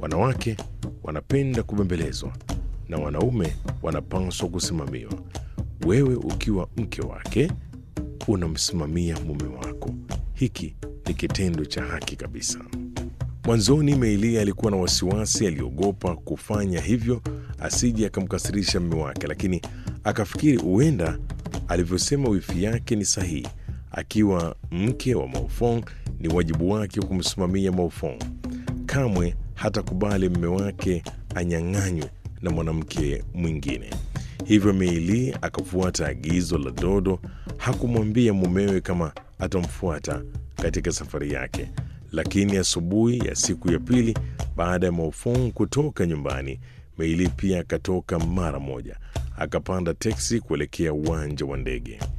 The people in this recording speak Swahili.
Wanawake wanapenda kubembelezwa na wanaume wanapaswa kusimamiwa. Wewe ukiwa mke wake unamsimamia mume wako. Hiki ni kitendo cha haki kabisa. Mwanzoni Meilia alikuwa na wasiwasi, aliogopa kufanya hivyo asije akamkasirisha mume wake, lakini akafikiri huenda alivyosema wifi yake ni sahihi. Akiwa mke wa Maofong, ni wajibu wake kumsimamia Maofong. Kamwe hatakubali mume wake anyang'anywe na mwanamke mwingine. Hivyo Meili akafuata agizo la Dodo. Hakumwambia mumewe kama atamfuata katika safari yake, lakini asubuhi ya siku ya pili baada ya Maofong kutoka nyumbani, Meili pia akatoka mara moja, akapanda teksi kuelekea uwanja wa ndege.